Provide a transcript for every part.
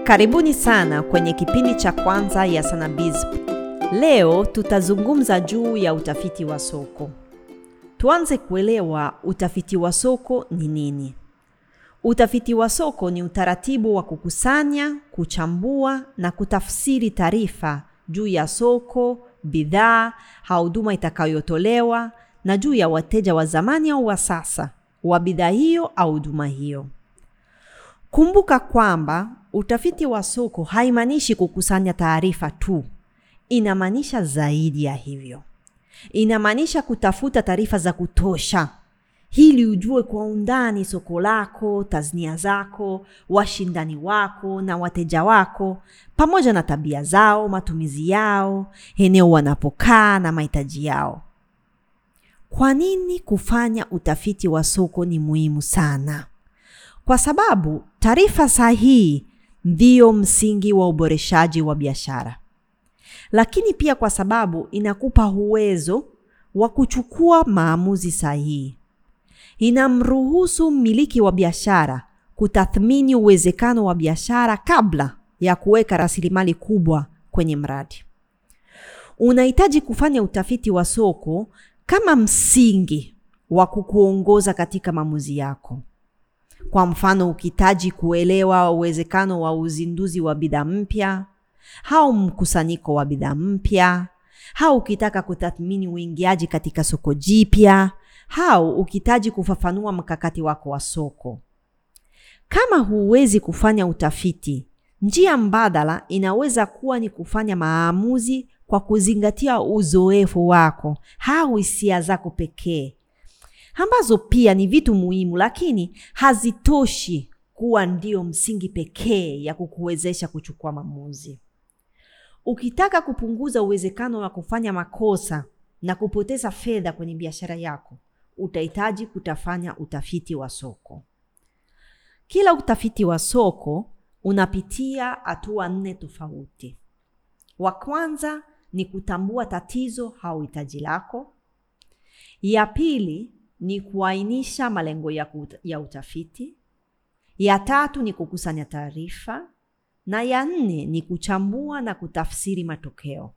Karibuni sana kwenye kipindi cha kwanza ya Sanabiz. Leo tutazungumza juu ya utafiti wa soko. Tuanze kuelewa utafiti wa soko ni nini. Utafiti wa soko ni utaratibu wa kukusanya, kuchambua na kutafsiri taarifa juu ya soko, bidhaa au huduma itakayotolewa na juu ya wateja wa zamani au wa sasa wa bidhaa hiyo au huduma hiyo. Kumbuka kwamba utafiti wa soko haimaanishi kukusanya taarifa tu, inamaanisha zaidi ya hivyo. Inamaanisha kutafuta taarifa za kutosha ili ujue kwa undani soko lako, tasnia zako, washindani wako na wateja wako, pamoja na tabia zao, matumizi yao, eneo wanapokaa na mahitaji yao. Kwa nini kufanya utafiti wa soko ni muhimu sana? Kwa sababu taarifa sahihi ndiyo msingi wa uboreshaji wa biashara, lakini pia kwa sababu inakupa uwezo wa kuchukua maamuzi sahihi. Inamruhusu mmiliki wa biashara kutathmini uwezekano wa biashara kabla ya kuweka rasilimali kubwa kwenye mradi. Unahitaji kufanya utafiti wa soko kama msingi wa kukuongoza katika maamuzi yako. Kwa mfano, ukihitaji kuelewa uwezekano wa uzinduzi wa bidhaa mpya au mkusanyiko wa bidhaa mpya, au ukitaka kutathmini uingiaji katika soko jipya, au ukihitaji kufafanua mkakati wako wa soko. Kama huwezi kufanya utafiti, njia mbadala inaweza kuwa ni kufanya maamuzi kwa kuzingatia uzoefu wako au hisia zako pekee ambazo pia ni vitu muhimu, lakini hazitoshi kuwa ndio msingi pekee ya kukuwezesha kuchukua maamuzi. Ukitaka kupunguza uwezekano wa kufanya makosa na kupoteza fedha kwenye biashara yako, utahitaji kutafanya utafiti wa soko. Kila utafiti wa soko unapitia hatua nne tofauti. Wa kwanza ni kutambua tatizo au hitaji lako. Ya pili ni kuainisha malengo ya, kut- ya utafiti. Ya tatu ni kukusanya taarifa, na ya nne ni kuchambua na kutafsiri matokeo.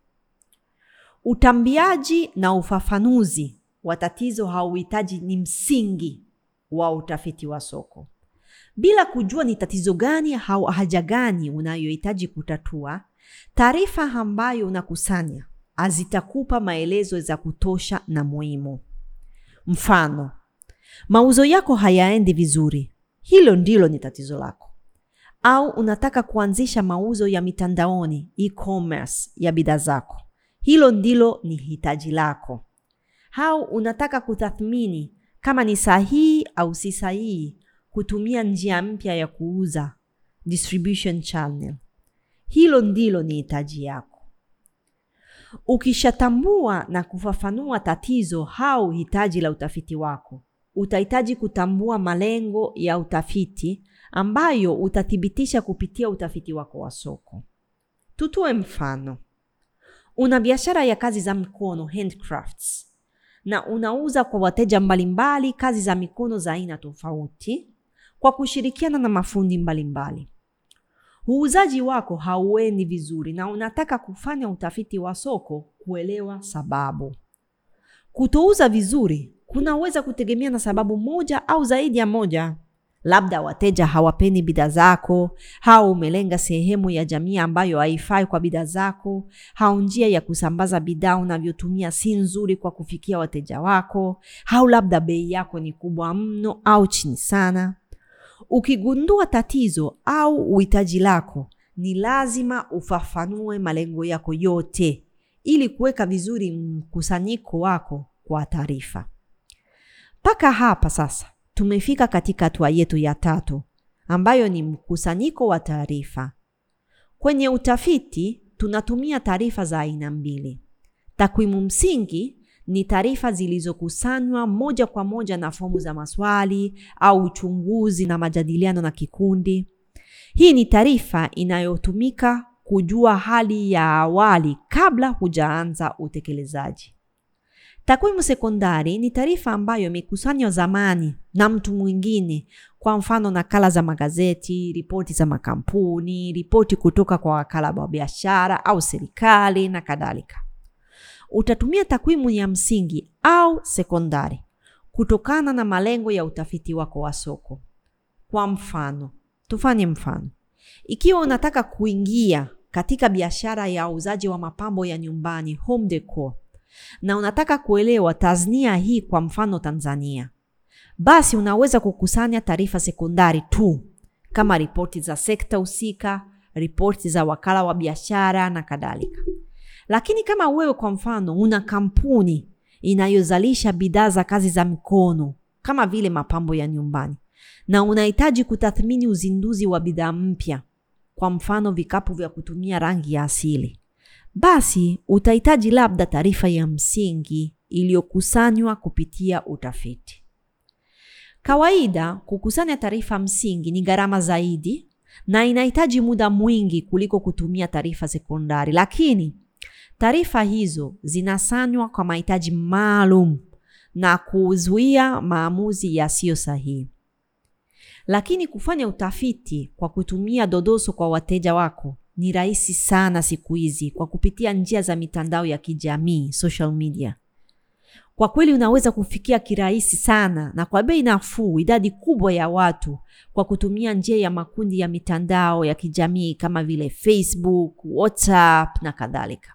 Utambiaji na ufafanuzi wa tatizo hauhitaji ni msingi wa utafiti wa soko. Bila kujua ni tatizo gani au haja gani unayohitaji kutatua, taarifa ambayo unakusanya hazitakupa maelezo za kutosha na muhimu. Mfano, mauzo yako hayaendi vizuri, hilo ndilo ni tatizo lako. Au unataka kuanzisha mauzo ya mitandaoni, e-commerce ya bidhaa zako, hilo ndilo ni hitaji lako. Au unataka kutathmini kama ni sahihi au si sahihi kutumia njia mpya ya kuuza, distribution channel, hilo ndilo ni hitaji yako. Ukishatambua na kufafanua tatizo au hitaji la utafiti wako, utahitaji kutambua malengo ya utafiti ambayo utathibitisha kupitia utafiti wako wa soko. Tutoe mfano. Una biashara ya kazi za mikono handcrafts, na unauza kwa wateja mbalimbali kazi za mikono za aina tofauti kwa kushirikiana na mafundi mbalimbali. Uuzaji wako hauendi vizuri na unataka kufanya utafiti wa soko kuelewa sababu. Kutouza vizuri kunaweza kutegemea na sababu moja au zaidi ya moja. Labda wateja hawapendi bidhaa zako, au umelenga sehemu ya jamii ambayo haifai kwa bidhaa zako, au njia ya kusambaza bidhaa unavyotumia si nzuri kwa kufikia wateja wako, au labda bei yako ni kubwa mno au chini sana. Ukigundua tatizo au uhitaji lako, ni lazima ufafanue malengo yako yote ili kuweka vizuri mkusanyiko wako kwa taarifa. Mpaka hapa sasa tumefika katika hatua yetu ya tatu ambayo ni mkusanyiko wa taarifa. Kwenye utafiti tunatumia taarifa za aina mbili. Takwimu msingi ni taarifa zilizokusanywa moja kwa moja na fomu za maswali au uchunguzi na majadiliano na kikundi. Hii ni taarifa inayotumika kujua hali ya awali kabla hujaanza utekelezaji. Takwimu sekondari ni taarifa ambayo imekusanywa zamani na mtu mwingine kwa mfano nakala za magazeti, ripoti za makampuni, ripoti kutoka kwa wakala wa biashara au serikali na kadhalika. Utatumia takwimu ya msingi au sekondari kutokana na malengo ya utafiti wako wa soko. Kwa mfano, tufanye mfano. Ikiwa unataka kuingia katika biashara ya uuzaji wa mapambo ya nyumbani, home decor, na unataka kuelewa tasnia hii kwa mfano Tanzania, basi unaweza kukusanya taarifa sekondari tu kama ripoti za sekta husika, ripoti za wakala wa biashara na kadhalika. Lakini kama wewe kwa mfano una kampuni inayozalisha bidhaa za kazi za mikono kama vile mapambo ya nyumbani na unahitaji kutathmini uzinduzi wa bidhaa mpya, kwa mfano vikapu vya kutumia rangi ya asili, basi utahitaji labda taarifa ya msingi iliyokusanywa kupitia utafiti. Kawaida kukusanya taarifa msingi ni gharama zaidi na inahitaji muda mwingi kuliko kutumia taarifa sekondari, lakini taarifa hizo zinasanywa kwa mahitaji maalum na kuzuia maamuzi yasiyo sahihi. Lakini kufanya utafiti kwa kutumia dodoso kwa wateja wako ni rahisi sana siku hizi kwa kupitia njia za mitandao ya kijamii, social media. Kwa kweli unaweza kufikia kirahisi sana na kwa bei nafuu idadi kubwa ya watu kwa kutumia njia ya makundi ya mitandao ya kijamii kama vile Facebook, WhatsApp na kadhalika.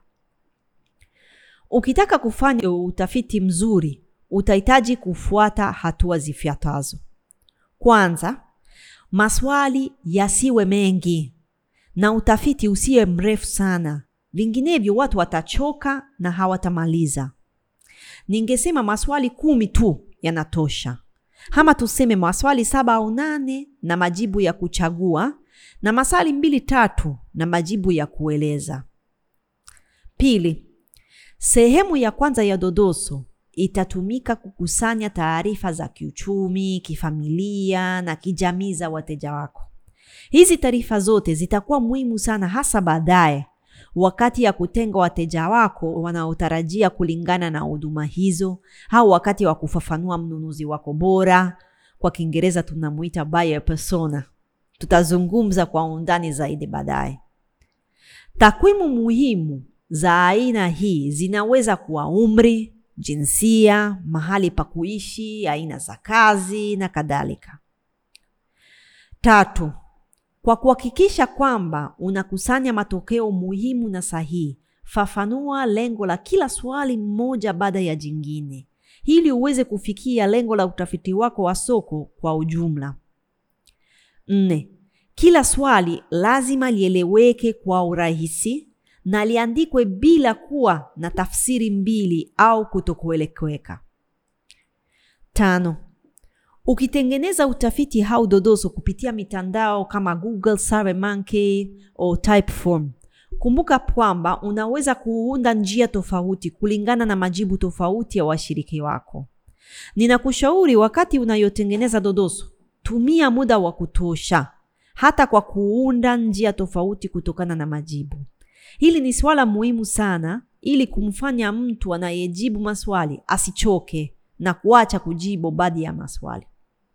Ukitaka kufanya utafiti mzuri, utahitaji kufuata hatua zifuatazo. Kwanza, maswali yasiwe mengi na utafiti usiwe mrefu sana, vinginevyo watu watachoka na hawatamaliza. Ningesema maswali kumi tu yanatosha, ama tuseme maswali saba au nane na majibu ya kuchagua, na maswali mbili tatu na majibu ya kueleza. Pili, sehemu ya kwanza ya dodoso itatumika kukusanya taarifa za kiuchumi, kifamilia na kijamii za wateja wako. Hizi taarifa zote zitakuwa muhimu sana, hasa baadaye wakati ya kutenga wateja wako wanaotarajia kulingana na huduma hizo, au wakati wa kufafanua mnunuzi wako bora. Kwa Kiingereza tunamuita buyer persona. Tutazungumza kwa undani zaidi baadaye. Takwimu muhimu za aina hii zinaweza kuwa umri, jinsia, mahali pa kuishi, aina za kazi na kadhalika. Tatu, kwa kuhakikisha kwamba unakusanya matokeo muhimu na sahihi, fafanua lengo la kila swali mmoja baada ya jingine, ili uweze kufikia lengo la utafiti wako wa soko kwa ujumla. Nne, kila swali lazima lieleweke kwa urahisi na liandikwe bila kuwa na tafsiri mbili au kutokueleweka. Tano, ukitengeneza utafiti au dodoso kupitia mitandao kama Google, SurveyMonkey au Typeform, kumbuka kwamba unaweza kuunda njia tofauti kulingana na majibu tofauti ya washiriki wako. Ninakushauri wakati unayotengeneza dodoso, tumia muda wa kutosha hata kwa kuunda njia tofauti kutokana na majibu. Hili ni swala muhimu sana ili kumfanya mtu anayejibu maswali asichoke na kuacha kujibu baadhi ya maswali.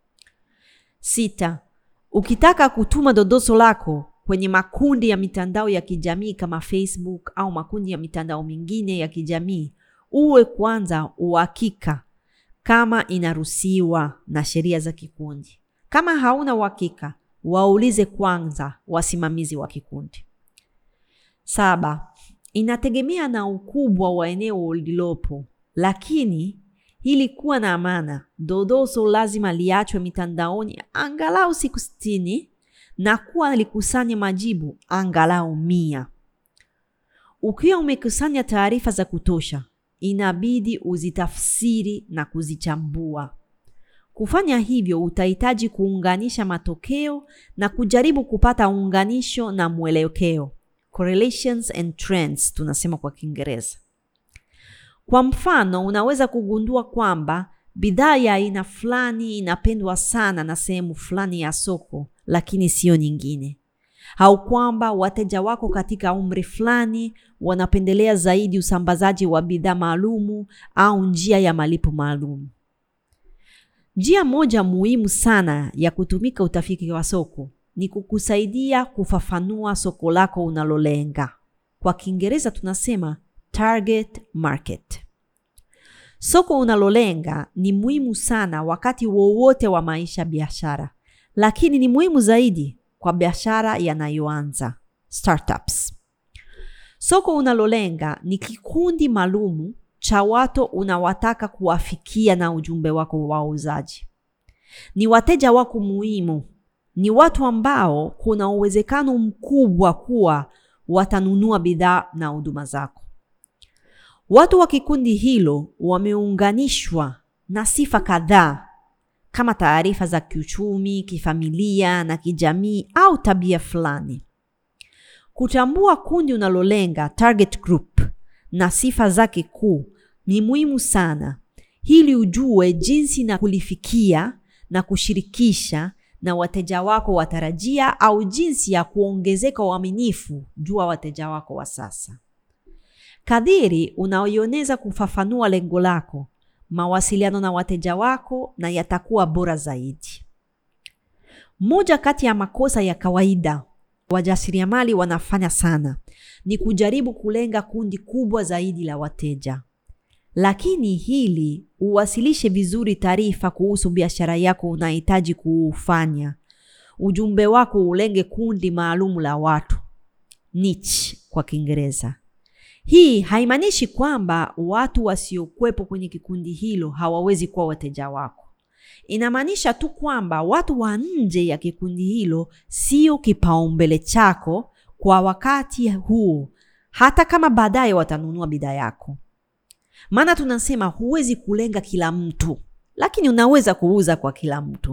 Sita, ukitaka kutuma dodoso lako kwenye makundi ya mitandao ya kijamii kama Facebook au makundi ya mitandao mingine ya kijamii, uwe kwanza uhakika kama inaruhusiwa na sheria za kikundi. Kama hauna uhakika, waulize kwanza wasimamizi wa kikundi. Saba, inategemea na ukubwa wa eneo lilopo, lakini ili kuwa na amana, dodoso lazima liachwe mitandaoni angalau siku sitini na kuwa likusanye majibu angalau mia. Ukiwa umekusanya taarifa za kutosha, inabidi uzitafsiri na kuzichambua. Kufanya hivyo, utahitaji kuunganisha matokeo na kujaribu kupata unganisho na mwelekeo correlations and trends tunasema kwa Kiingereza. Kwa mfano, unaweza kugundua kwamba bidhaa ya aina fulani inapendwa sana na sehemu fulani ya soko, lakini sio nyingine, au kwamba wateja wako katika umri fulani wanapendelea zaidi usambazaji wa bidhaa maalumu au njia ya malipo maalum. Njia moja muhimu sana ya kutumika utafiti wa soko ni kukusaidia kufafanua soko lako unalolenga. Kwa Kiingereza tunasema target market. Soko unalolenga ni muhimu sana wakati wowote wa maisha biashara, lakini ni muhimu zaidi kwa biashara yanayoanza startups. Soko unalolenga ni kikundi maalumu cha watu unawataka kuwafikia na ujumbe wako wa uuzaji. Ni wateja wako muhimu, ni watu ambao kuna uwezekano mkubwa kuwa watanunua bidhaa na huduma zako. Watu wa kikundi hilo wameunganishwa na sifa kadhaa kama taarifa za kiuchumi, kifamilia na kijamii au tabia fulani. Kutambua kundi unalolenga target group na sifa zake kuu ni muhimu sana ili ujue jinsi na kulifikia na kushirikisha na wateja wako watarajia au jinsi ya kuongezeka uaminifu juu ya wateja wako wa sasa. Kadiri unaoioneza kufafanua lengo lako, mawasiliano na wateja wako na yatakuwa bora zaidi. Moja kati ya makosa ya kawaida wajasiriamali wanafanya sana ni kujaribu kulenga kundi kubwa zaidi la wateja. Lakini hili uwasilishe vizuri taarifa kuhusu biashara yako unahitaji kuufanya. Ujumbe wako ulenge kundi maalum la watu, niche kwa Kiingereza. Hii haimaanishi kwamba watu wasiokuwepo kwenye kikundi hilo hawawezi kuwa wateja wako. Inamaanisha tu kwamba watu wa nje ya kikundi hilo sio kipaumbele chako kwa wakati huo, hata kama baadaye watanunua bidhaa yako. Maana tunasema huwezi kulenga kila mtu, lakini unaweza kuuza kwa kila mtu.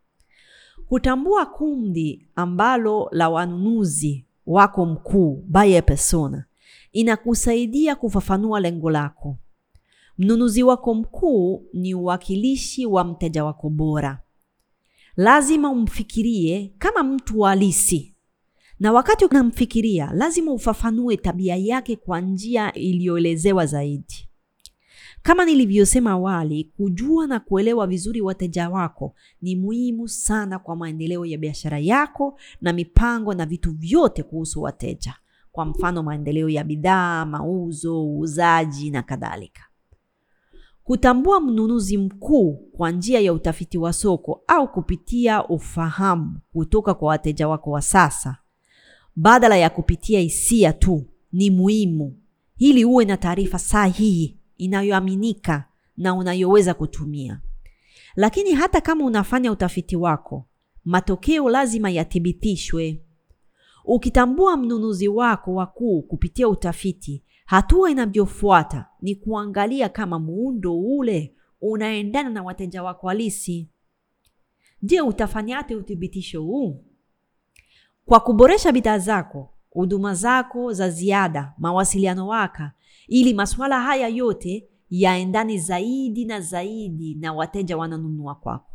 Kutambua kundi ambalo la wanunuzi wako mkuu, buyer persona, inakusaidia kufafanua lengo lako. Mnunuzi wako mkuu ni uwakilishi wa mteja wako bora. Lazima umfikirie kama mtu halisi, na wakati unamfikiria, lazima ufafanue tabia yake kwa njia iliyoelezewa zaidi. Kama nilivyosema awali, kujua na kuelewa vizuri wateja wako ni muhimu sana kwa maendeleo ya biashara yako na mipango na vitu vyote kuhusu wateja, kwa mfano maendeleo ya bidhaa, mauzo, uuzaji na kadhalika. Kutambua mnunuzi mkuu kwa njia ya utafiti wa soko au kupitia ufahamu kutoka kwa wateja wako wa sasa badala ya kupitia hisia tu ni muhimu, ili uwe na taarifa sahihi inayoaminika na unayoweza kutumia. Lakini hata kama unafanya utafiti wako, matokeo lazima yathibitishwe. Ukitambua mnunuzi wako wakuu kupitia utafiti, hatua inavyofuata ni kuangalia kama muundo ule unaendana na wateja wako halisi. Je, utafanyaje uthibitisho huu? Kwa kuboresha bidhaa zako, huduma zako za ziada, mawasiliano waka, ili masuala haya yote yaendane zaidi na zaidi na wateja wananunua kwako.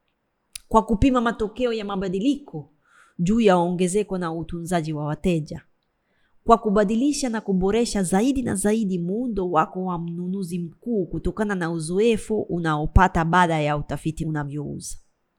Kwa kupima matokeo ya mabadiliko juu ya ongezeko na utunzaji wa wateja. Kwa kubadilisha na kuboresha zaidi na zaidi muundo wako wa mnunuzi mkuu kutokana na uzoefu unaopata baada ya utafiti unavyouza.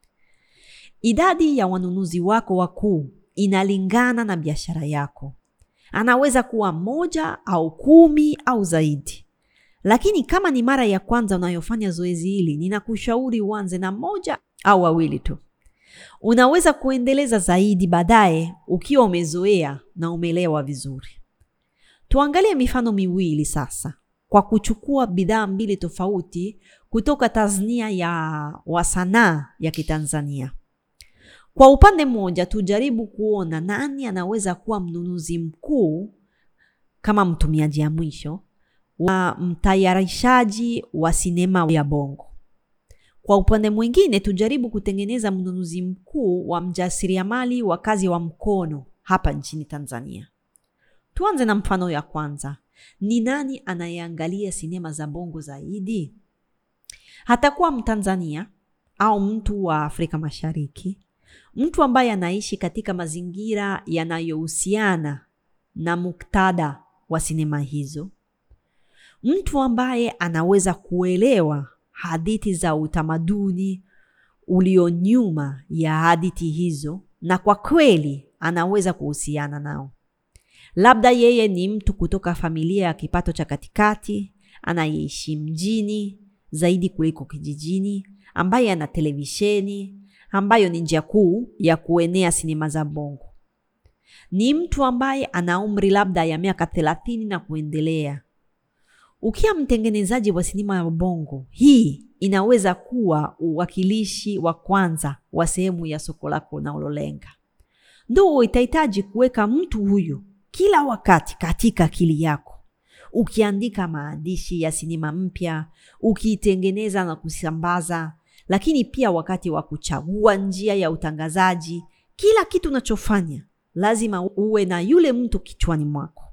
Idadi ya wanunuzi wako wakuu inalingana na biashara yako. Anaweza kuwa moja au kumi au zaidi. Lakini kama ni mara ya kwanza unayofanya zoezi hili, ninakushauri uanze na moja au wawili tu. Unaweza kuendeleza zaidi baadaye ukiwa umezoea na umeelewa vizuri. Tuangalie mifano miwili sasa, kwa kuchukua bidhaa mbili tofauti kutoka tasnia ya wasanaa ya Kitanzania. Kwa upande mmoja, tujaribu kuona nani anaweza kuwa mnunuzi mkuu kama mtumiaji ya mwisho wa mtayarishaji wa sinema ya Bongo. Kwa upande mwingine, tujaribu kutengeneza mnunuzi mkuu wa mjasiriamali wa kazi wa mkono hapa nchini Tanzania. Tuanze na mfano ya kwanza. Ni nani anayeangalia sinema za Bongo zaidi? Hatakuwa Mtanzania au mtu wa Afrika Mashariki, mtu ambaye anaishi katika mazingira yanayohusiana na muktadha wa sinema hizo, mtu ambaye anaweza kuelewa hadithi za utamaduni, ulio nyuma ya hadithi hizo, na kwa kweli anaweza kuhusiana nao. Labda yeye ni mtu kutoka familia ya kipato cha katikati anayeishi mjini zaidi kuliko kijijini, ambaye ana televisheni ambayo ni njia kuu ya kuenea sinema za bongo. Ni mtu ambaye ana umri labda ya miaka thelathini na kuendelea. Ukiwa mtengenezaji wa sinema ya bongo, hii inaweza kuwa uwakilishi wa kwanza wa sehemu ya soko lako unalolenga. Ndo itahitaji kuweka mtu huyu kila wakati katika akili yako, ukiandika maandishi ya sinema mpya, ukiitengeneza na kusambaza, lakini pia wakati wa kuchagua njia ya utangazaji. Kila kitu unachofanya lazima uwe na yule mtu kichwani mwako.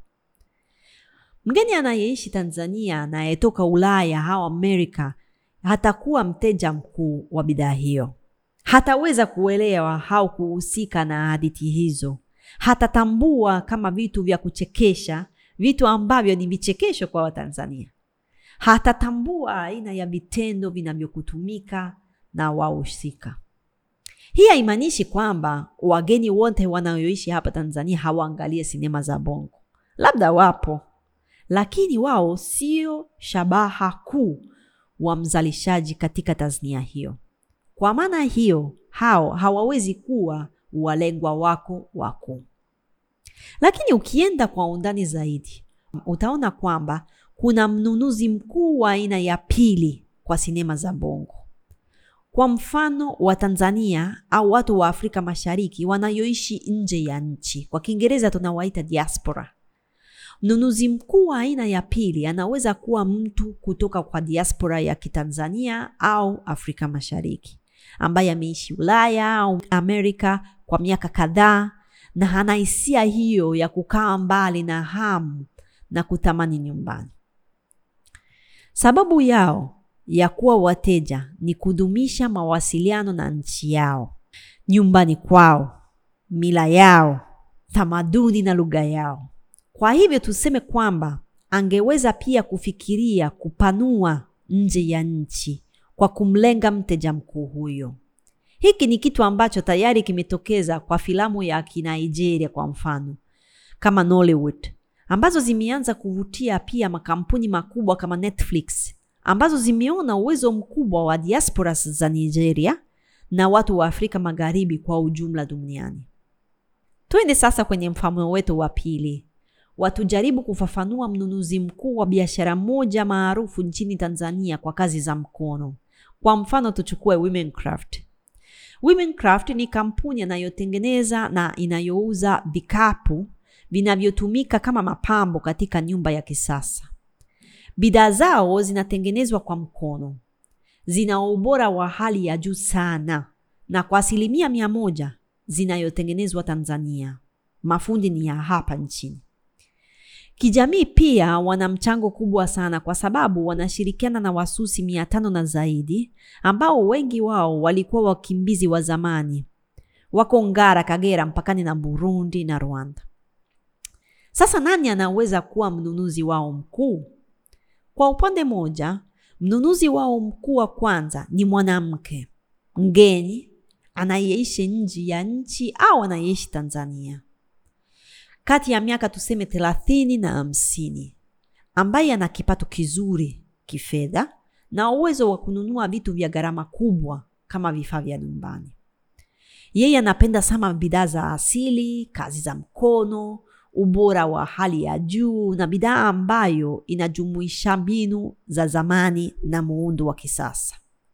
Mgeni anayeishi Tanzania anayetoka Ulaya au Amerika hatakuwa mteja mkuu wa bidhaa hiyo, hataweza kuelewa au kuhusika na hadithi hizo, hatatambua kama vitu vya kuchekesha, vitu ambavyo ni vichekesho kwa Watanzania, hatatambua aina ya vitendo vinavyokutumika na wahusika. Hii haimaanishi kwamba wageni wote wanaoishi hapa Tanzania hawaangalie sinema za bongo, labda wapo lakini wao sio shabaha kuu wa mzalishaji katika tasnia hiyo. Kwa maana hiyo, hao hawawezi kuwa walengwa wako wakuu. Lakini ukienda kwa undani zaidi, utaona kwamba kuna mnunuzi mkuu wa aina ya pili kwa sinema za bongo. Kwa mfano wa Tanzania au watu wa Afrika Mashariki wanayoishi nje ya nchi, kwa Kiingereza tunawaita diaspora. Mnunuzi mkuu wa aina ya pili anaweza kuwa mtu kutoka kwa diaspora ya Kitanzania au Afrika Mashariki ambaye ameishi Ulaya au Amerika kwa miaka kadhaa na ana hisia hiyo ya kukaa mbali na hamu na kutamani nyumbani. Sababu yao ya kuwa wateja ni kudumisha mawasiliano na nchi yao, nyumbani kwao, mila yao, tamaduni na lugha yao. Kwa hivyo tuseme kwamba angeweza pia kufikiria kupanua nje ya nchi kwa kumlenga mteja mkuu huyo. Hiki ni kitu ambacho tayari kimetokeza kwa filamu ya Kinigeria kwa mfano, kama Nollywood, ambazo zimeanza kuvutia pia makampuni makubwa kama Netflix, ambazo zimeona uwezo mkubwa wa diaspora za Nigeria na watu wa Afrika Magharibi kwa ujumla duniani. Twende sasa kwenye mfano wetu wa pili watujaribu kufafanua mnunuzi mkuu wa biashara moja maarufu nchini Tanzania kwa kazi za mkono. Kwa mfano tuchukue Womencraft. Womencraft ni kampuni inayotengeneza na inayouza vikapu vinavyotumika kama mapambo katika nyumba ya kisasa. Bidhaa zao zinatengenezwa kwa mkono, zina ubora wa hali ya juu sana, na kwa asilimia mia moja zinayotengenezwa Tanzania. Mafundi ni ya hapa nchini. Kijamii pia wana mchango kubwa sana kwa sababu wanashirikiana na wasusi mia tano na zaidi ambao wengi wao walikuwa wakimbizi wa zamani, wako Ngara, Kagera, mpakani na Burundi na Rwanda. Sasa nani anaweza kuwa mnunuzi wao mkuu? Kwa upande moja, mnunuzi wao mkuu wa kwanza ni mwanamke mgeni anayeishi nje ya nchi au anayeishi Tanzania kati ya miaka tuseme thelathini na hamsini ambaye ana kipato kizuri kifedha na uwezo wa kununua vitu vya gharama kubwa kama vifaa vya nyumbani. Yeye anapenda sana bidhaa za asili, kazi za mkono, ubora wa hali ya juu na bidhaa ambayo inajumuisha mbinu za zamani na muundo wa kisasa.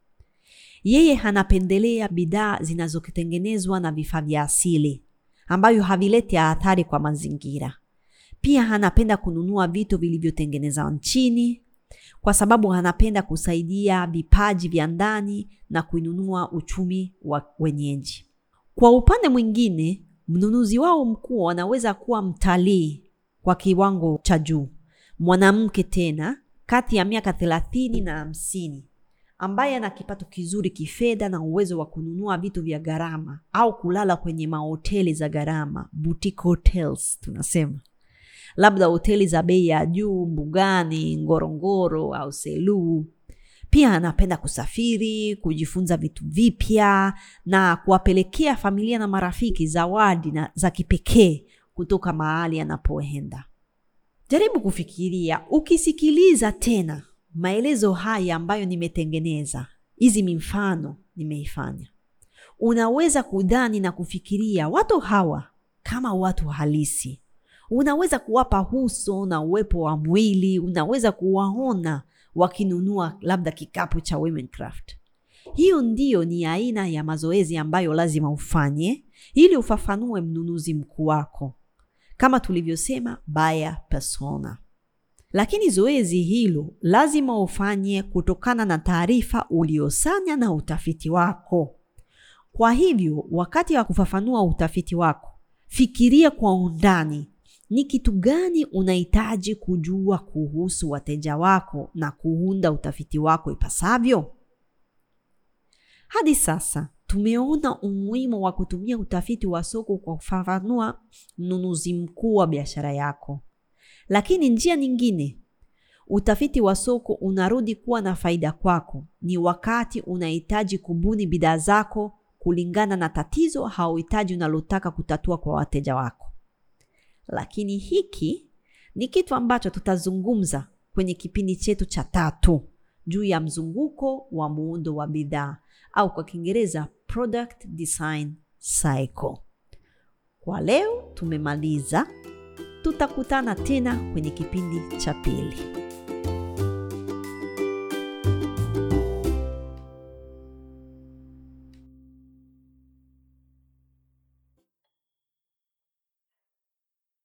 Yeye anapendelea bidhaa zinazotengenezwa na vifaa vya asili ambayo havileti athari kwa mazingira. Pia anapenda kununua vitu vilivyotengenezwa nchini kwa sababu anapenda kusaidia vipaji vya ndani na kuinunua uchumi wa wenyeji. Kwa upande mwingine, mnunuzi wao mkuu anaweza kuwa mtalii kwa kiwango cha juu, mwanamke tena kati ya miaka thelathini na hamsini ambaye ana kipato kizuri kifedha na uwezo wa kununua vitu vya gharama au kulala kwenye mahoteli za gharama, boutique hotels tunasema, labda hoteli za bei ya juu Mbugani, Ngorongoro au Selous. Pia anapenda kusafiri, kujifunza vitu vipya na kuwapelekea familia na marafiki zawadi na za kipekee kutoka mahali anapoenda. Jaribu kufikiria, ukisikiliza tena maelezo haya ambayo nimetengeneza, hizi mifano nimeifanya, unaweza kudhani na kufikiria watu hawa kama watu halisi. Unaweza kuwapa uso na uwepo wa mwili, unaweza kuwaona wakinunua labda kikapu cha Womencraft. Hiyo ndiyo ni aina ya mazoezi ambayo lazima ufanye ili ufafanue mnunuzi mkuu wako, kama tulivyosema buyer persona. Lakini zoezi hilo lazima ufanye kutokana na taarifa uliosanya na utafiti wako. Kwa hivyo, wakati wa kufafanua utafiti wako, fikiria kwa undani ni kitu gani unahitaji kujua kuhusu wateja wako na kuunda utafiti wako ipasavyo. Hadi sasa tumeona umuhimu wa kutumia utafiti wa soko kwa kufafanua mnunuzi mkuu wa biashara yako, lakini njia nyingine utafiti wa soko unarudi kuwa na faida kwako ni wakati unahitaji kubuni bidhaa zako kulingana na tatizo au hitaji unalotaka kutatua kwa wateja wako. Lakini hiki ni kitu ambacho tutazungumza kwenye kipindi chetu cha tatu juu ya mzunguko wa muundo wa bidhaa au kwa Kiingereza product design cycle. Kwa leo tumemaliza, tutakutana tena kwenye kipindi cha pili.